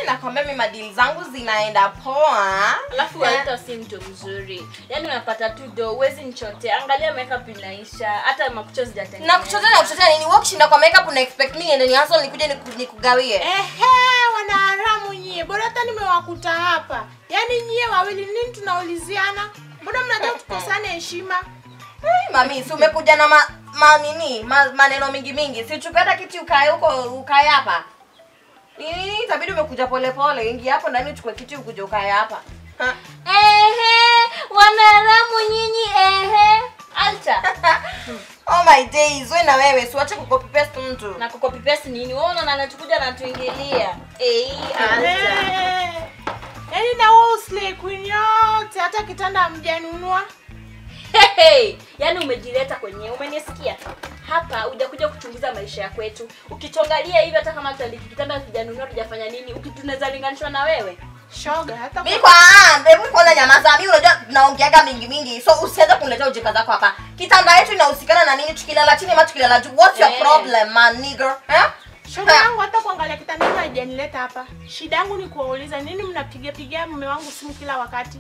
nakwambia mi madili zangu zinaenda poa alafu Eh, walita si mtu mzuri yaani unapata tu do uwezi nchote angalia makeup inaisha hata makucha zijatengeneza na kuchotea na kuchotea nini wewe ukishinda kwa makeup una expect nini ende ni hustle nikuje niku- nikugawie Ehe, wanaharamu nyie, bora hata nimewakuta hapa. Yaani nyie wawili nini tunauliziana? Mbona mnataka tukosane heshima? Hey, mami si umekuja na ma, ma nini ma, maneno mingi mingi si uchukue hata kiti ukae huko ukae hapa nini itabidi umekuja polepole ingia hapo ndani uchukue kiti ukuje ukae hapa Ha. ehe wanaramu nyinyi ehe alta oh my days we na wewe siwache kucopy paste mtu na kukopipesi nini wewe unaona anatukuja natuingilia ei alta Eh, Yaani na wewe uslay queen yote hata kitanda hamjanunua. Hey, yaani umejileta kwenye umenisikia hapa hujakuja kuchunguza maisha ya kwetu ukituangalia hivi hata kama tutandiki kitanda tujanunua tujafanya nini ukitunaweza linganishwa na wewe Shoga hata mi kwa- kwa ah, hebu kwanza nyamaza mi unajua naongeaga mingi mingi so usianze kuniletea ujinga zako hapa kitanda yetu inahusikana na nini tukilala chini ama tukilala juu what's your Eh. problem man nigger eh? shoga Ha. yangu hata kuangalia kitanda hiki haijanileta hapa. Shida yangu ni kuwauliza nini mnapiga piga mume wangu simu kila wakati.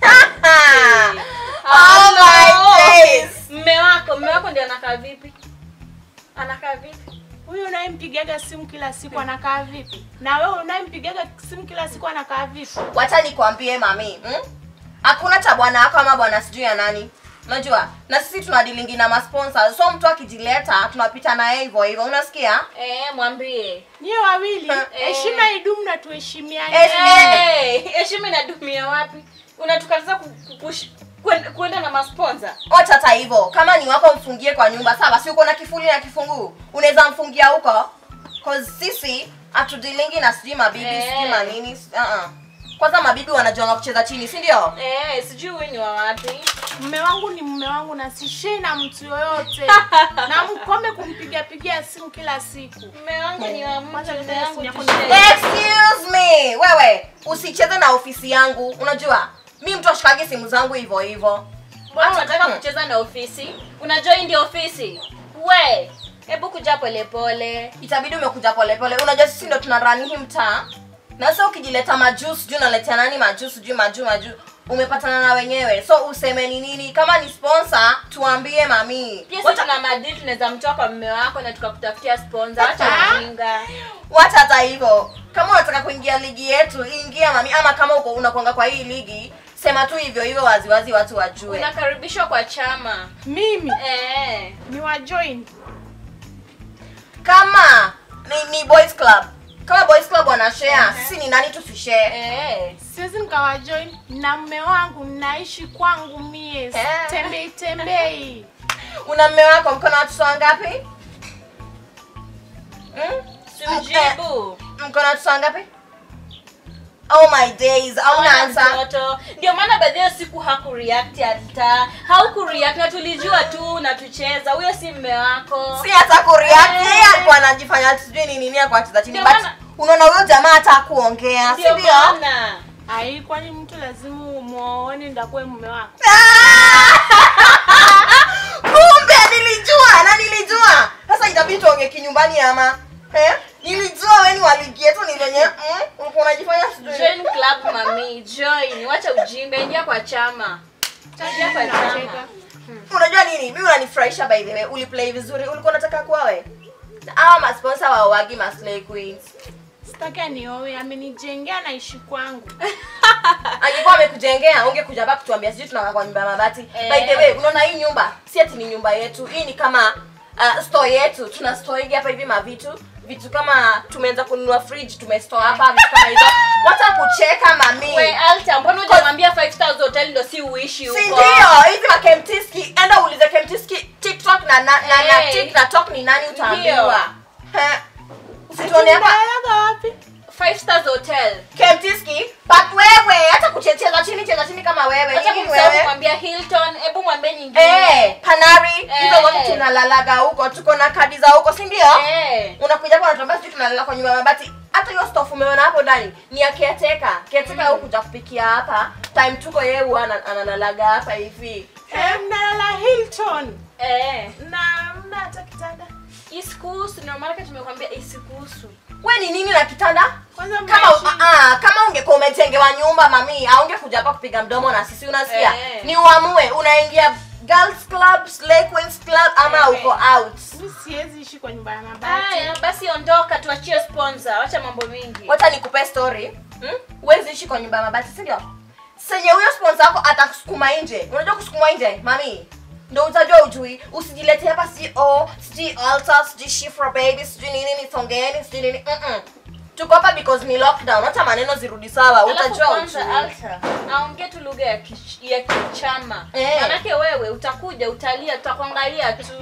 oh my days mme wako mme wako ndio anakaa vipi anakaa vipi Huyu unayempigaga simu kila siku anakaa vipi? Na wewe unayempigaga simu kila siku anakaa vipi? wacha nikwambie mami hmm? hakuna cha bwana wako ama bwana sijui ya nani unajua na sisi tunadilingi na masponsa so mtu akijileta tunapita naye hivyo hivyo unasikia eh mwambie Nyie wawili Eh. heshima idumu na tuheshimiane. Eh. Hey, heshima inadumia wapi unatukataza ku- ku- kush- kwenda- kwenda na masponsa wacha hata hivyo kama ni wako mfungie kwa nyumba sawa si uko na kifuli na kifunguu unaweza mfungia huko cause sisi hatudilingi na sijui mabibi Eh. sijui manini uh-uh. kwanza mabibi wanajuanga kucheza chini si ndio eh, sijui huyu ni wa wapi Mume wangu ni mume wangu na sishei na mtu yoyote. na mkome kumpiga pigia simu kila siku. mme wangu ni wa mtu Kwanza mme ndio wangu simu yako tushe- ni- excuse me wewe usicheze na ofisi yangu unajua mi mtu ashikagi simu zangu hivyo hivyo mbona Hata- unataka hmm. kucheza na ofisi unajua hii ndio ofisi we hebu kuja polepole itabidi umekuja polepole unajua sisi ndo tuna rani hii mtaa na sasa ukijileta majuu sijui unaletea nani majuu sijui majuu majuu umepatana na wenyewe so useme ni nini kama ni sponsor tuambie mami pia si Wacha- tuna madili tunaweza mtoa kwa mme wako na tukakutafutia sponsor acha Ah. ujinga wacha hata hivyo kama unataka kuingia ligi yetu ingia mami ama kama uko unakwanga kwa hii ligi sema tu hivyo hivyo waziwazi watu wajue unakaribishwa kwa chama Mimi eh. ni wa join. kama ni, ni boys club kama boys club wanashare sisi ni nani tusishare Eh. Siwezi nikawa join na mume wangu naishi kwangu mie. Eh. Tembei tembei. una mme wako mkono watoto wangapi hmm? simjibu mko na watoto wangapi oh my days au Hawana naanza mtoto ndio maana baadhi ya siku hakureact hata haukureact na tulijua tu na tucheza huyo si mme wako si hata kureact Eh. yeye alikuwa anajifanya sijui ni nini kwa cheza chini Ndio but maana- unaona huyo jamaa hata kuongea si ndio ndio maana Ai, kwani mtu lazima umuone ndakuwe mume wako? kumbe nilijua na nilijua sasa itabidi tuonge kinyumbani ama eh? nilijua weni waligi yetu ni venye mm, ulikuwa unajifanya sijui join club mami join wacha ujinga ingia kwa chama ingia kwa chama Nacheka. unajua nini mi unanifurahisha by the way uliplay vizuri ulikuwa unataka kuwawe awa masponsa wawagi maslay queens Sitaki anioe, amenijengea naishi kwangu. angekuwa amekujengea ungekuja hapa kutuambia sijui tunakaa kwa nyumba ya mabati Eh. by the way unaona hii nyumba si ati ni nyumba yetu hii ni kama uh, store yetu tuna store hapa hivi mavitu vitu kama tumeanza kununua fridge tumestore hapa vitu kama hizo wacha kucheka mami we alta mbona hujamwambia 5000 hotel ndo si uishi si huko ndio hizi makemtiski enda uulize kemtiski tiktok na na, na, na Eh. tik na tok ni nani Ndio. utaambiwa He. usituone hapa Tunaendaga wapi? 5 stars hotel kemtiski but wewe hata kuchecheza chini cheza chini kama wewe acha nini kumsahau wewe kumwambia hilton hebu mwambie nyingine Eh, panari hizo Eh. zote tunalalaga huko tuko na kadi za huko si ndio Eh. unakuja hapa unatuambia sijui tunalala kwa nyumba ya mabati hata hiyo stofu umeona hapo ndani ni ya caretaker caretaker mm. kuja kupikia hapa time tuko yeye huwa ana- analalaga hapa hivi Eh, mnalala Hilton. Eh. Na mna hata kitanda. isikuhusu ndio maana tumekuambia isikuhusu we ni nini na kitanda Kwanza kama mnaishi- ah, kama ungekuwa umetengewa nyumba mami aungekuja hapa kupiga mdomo na sisi unasikia Eh. ni uamue unaingia girls club slay queens club ama Eh. uko out Mimi siwezi ishi kwa nyumba ya mabati. Haya, basi ondoka, tuachie sponsor. Wacha mambo mingi. wacha nikupe story hmm? huwezi ishi kwa nyumba ya mabati si ndio senye huyo sponsor wako atakusukuma nje unajua kusukuma nje mami ndo utajua ujui usijilete hapa si o sijui alta sijui shifra baby sijui nini nisongeni sijui nini Mm-mm. tuko hapa because ni lockdown hata maneno zirudi sawa Alafu utajua kwanza ujui Alta, aongee tu lugha ya kich- ya kichama. Eh. Manake wewe utakuja utalia, tutakuangalia tu.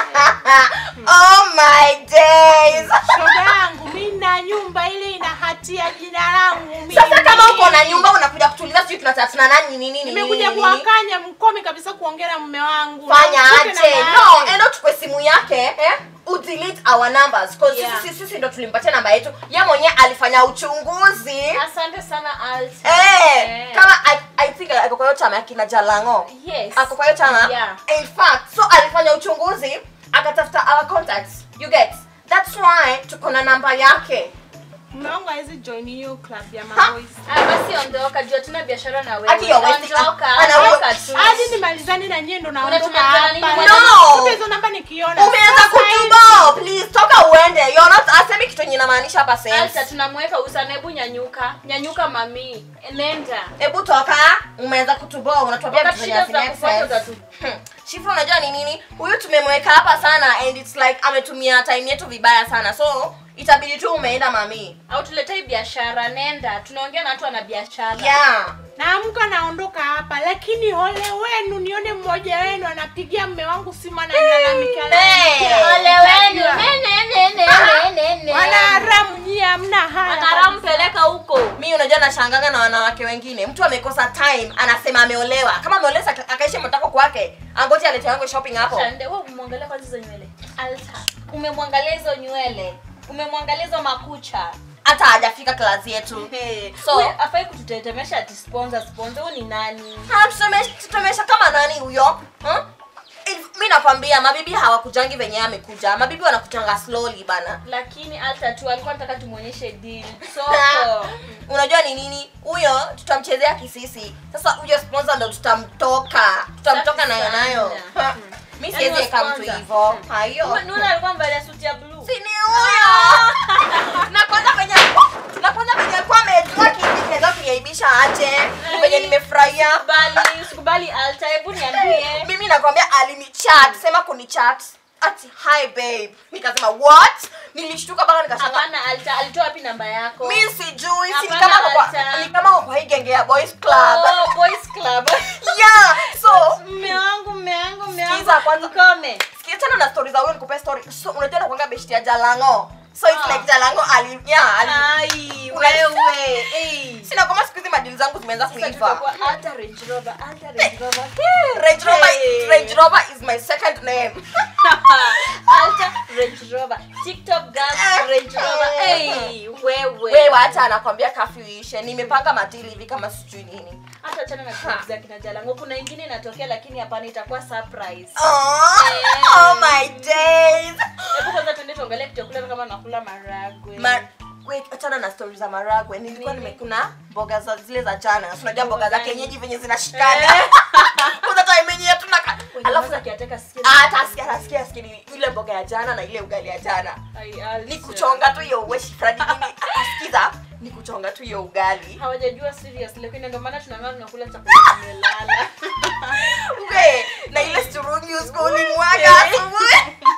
oh my days Shoga yangu mimi na nyumba ile ina hatia jina langu mimi. sasa kama uko na nyumba unakuja kutuliza sijui tunatatana nani nini nini Nimekuja nini, nini. kuwakanya mkome kabisa kuongea na mume wangu. fanya Na mtoke na aje baba no yake. endo tukwe simu yake eh? udelete our numbers cause Yeah. sisi, sisi ndo tulimpatia namba yetu ye mwenyewe alifanya uchunguzi Asante sana Alta. eh, Eh. kama I, I think ako kwa hiyo chama ya kina jalango Yes. ako kwa hiyo chama Yeah. in fact so alifanya uchunguzi akatafuta our contacts you get that's why tuko na namba yake Mume wangu hawezi join hiyo club ya Ha? maboys. Ah, basi ondoka, jua tuna biashara na wewe. Aki ya westi- Ondoka, ana- ondoka tu. Hadi nimalizane na nyie ndo naondoka Unatumia nini? hapa. No! Kumbe hizo namba nikiona. umeanza Sasa hivi- kutubo please toka uende you're not asemi kitu yenye inamaanisha hapa sense Alta tunamweka usana, hebu nyanyuka. Nyanyuka mami. Nenda. hebu toka umeanza kutuboa unatuambia Wakati vitu zenye shida hazi make zitakufuata sense. utatu- Hmm. Shifra unajua ni nini huyu tumemweka hapa sana and it's like ametumia time yetu vibaya sana so itabidi tu umeenda mami au tuletei biashara nenda tunaongea na watu wana biashara yeah naamka naondoka hapa lakini ole wenu nione mmoja wenu anapigia mme wangu simu ananilalamikia Hey. ole wenu nene nene nene nene wana haramu nyie hamna haya Akaramu peleka huko mi unajua nashangaga na wanawake wengine mtu amekosa time anasema ameolewa kama ameolewa aka- akaishi matako kwake angoji alete yangu shopping hapo Shande, wewe umemwangalia kwanza hizo nywele alta umemwangalia hizo nywele umemwangalia hizo makucha hata hajafika klasi yetu So- so afai kututetemesha ati sponsor sponsor huyu ni nani Ha, tuseme- tutemesha kama nani huyo huh? If- mi nakwambia mabibi hawakujangi venye amekuja mabibi wanakujanga slowly bana lakini alta tu alikuwa nataka tumuonyeshe deal soko unajua ni nini huyo tutamchezea kisisi sasa huyo sponsor ndo tutamtoka tutamtoka Safi nayo nayo sana. Ha, mi Yaani siwezi eka mtu sponsor. hivo hayo Nuna alikuwa amevalia suti ya blue si ni huyo na kwanza venye na kwanza venye alikuwa amejua kinaweza kuniaibisha aje venye nimefurahia Usikubali, usikubali alta hebu niambie mimi nakwambia alinichat sema kunichat ati hi babe nikasema what nilishtuka mpaka nikashanga hapana alta alitoa wapi namba yako mi sijui si ni Hapana, kama kwa- Alta. ni kama kwa hii genge ya boys club Oh, boys club yeah so mme wangu mme wangu mme wangu Sikiza kwanza. mkome sikia tena na story za huyo nikupe story so unajua nakwanga beshti ya jalango so it's Ah. like jalango ali yeah ali ai Una- wewe eh sina kama siku hizi madili zangu zimeanza Sasa kuiva tutakuwa alta range rover alta range rover Range Rover, Hey. Range Rover is my second name. alta range rover tiktok girl range rover eh wewe Wewe hata anakwambia kafyu ishe. Nimepanga matili hivi kama sijui nini. hata chana na clip za kina jalango kuna ingine inatokea lakini hapana itakuwa surprise Oh, Eh. oh my days. hebu kwanza tuende tuangalie kichakula kama nakula maragwe Ma wait, achana na stories za maragwe. Nilikuwa Nini? nimekuna mboga za zile za jana. Si Unajua mboga za Gani? kienyeji venye zinashikana. Eh. Kuna time yenyewe tunaka. Alafu alafu akiateka sikia hata asikia asikia asikia ni ile mboga ya jana na ile ugali ya jana. Ai, Alta. Ni kuchonga tu hiyo weshi fradi nini. Asikiza ni kuchonga tu hiyo ugali. hawajajua serious lakini ndio maana tunaamua tunakula chakula kimelala We, na ile sturungi uskuli mwaga asubuhi.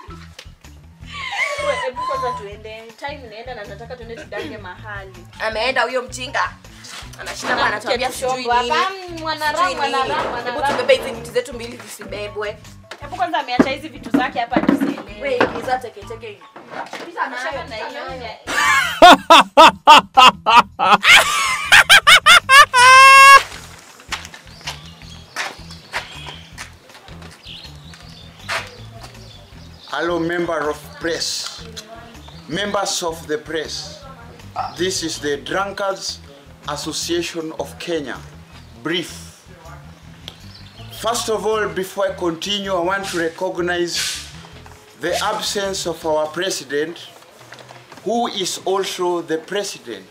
We, hebu kwanza tuende time inaenda na nataka tuende tudange mahali ameenda huyo mjinga anashinda hapa anatuambia sijui nini Hapa, sijui mwanaramu nini. mwanaramu hebu mwanaramu tubebe hizi miti zetu mbili zisibebwe hebu kwanza ameacha hizi vitu zake hapa tusielewe We, ingiza teketeke hivi. Pita nayo, Achana na pita hiyo nayo. nya- Hello, member of press, members of the press. This is the Drunkards Association of Kenya. Brief. First of all, before I continue, I want to recognize the absence of our president, who is also the president,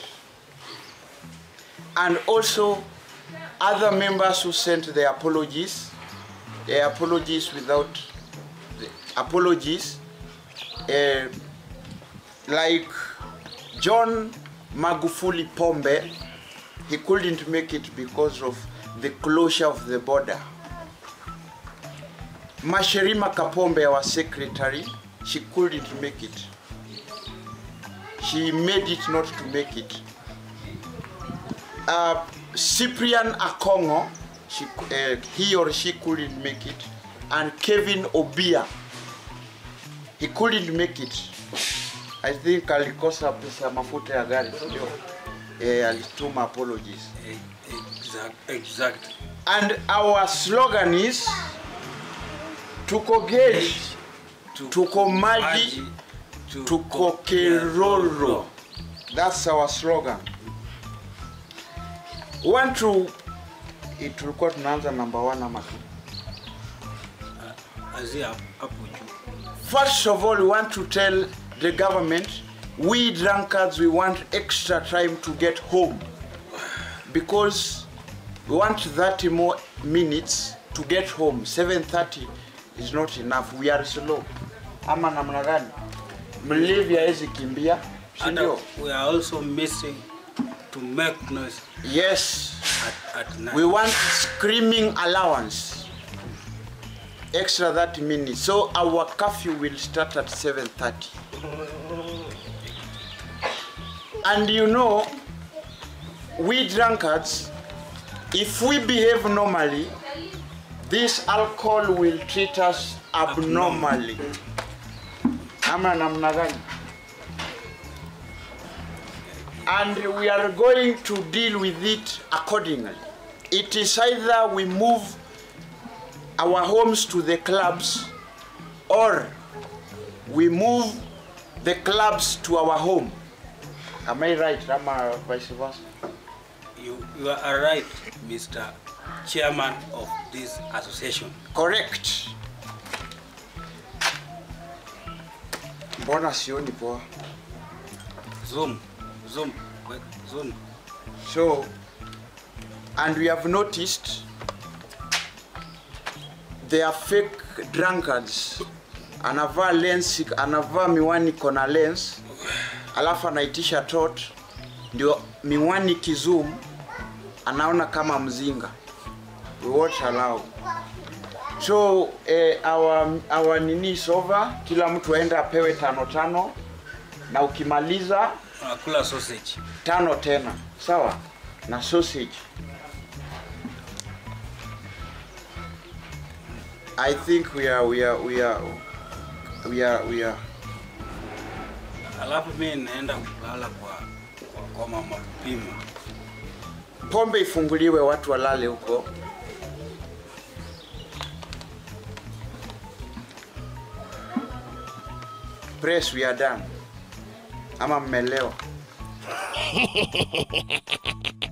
and also other members who sent their apologies, their apologies without the apologies, uh, like John Magufuli Pombe, he couldn't make it because of the closure of the border. Masherima Kapombe, our secretary, she couldn't make it. She made it not to make it. Uh, Cyprian Akongo, she, uh, he or she couldn't make it. And Kevin Obia, he couldn't make it. I think alikosa pesa mafuta ya gari, sio? Eh, alituma apologies. Exact, exact. And our slogan is tuko gauge, tuko maji, tuko keroro. That's our slogan. Want to eh, tulikuwa tunaanza number one ama two? Azia hapo juu. First of all, we want to tell the government we drunkards we want extra time to get home because we want 30 more minutes to get home. 7:30 is not enough. We are slow. Ama namna gani? Mlevi hawezi kimbia, si And ndio? we are also missing to make noise Yes. at, at night. We want screaming allowance. Extra 30 minutes. So our curfew will start at 7:30. And you know, we drunkards, if we behave normally, this alcohol will treat us abnormally. Ama namna gani? and we are going to deal with it accordingly. It is either we move our homes to the clubs or we move the clubs to our home. Am I right? Am I vice versa? You, you are right, Mr. Chairman of this association. Correct. Mbona sioni poa? Zoom, zoom, wait, zoom. So, and we have noticed they are fake drunkards. Anavaa lens, anavaa miwani kona lens, alafu anaitisha tot, ndio miwani kizoom, anaona kama mzinga. We won't allow. So eh, our, our nini is over, kila mtu aende apewe tano tano, na ukimaliza Unakula sausage. tano tena sawa na sausage i think we are we are we are we are we are Alafu mimi naenda kulala kwa kwa, kwa mama Pima. pombe ifunguliwe watu walale huko press we are done ama mmelewa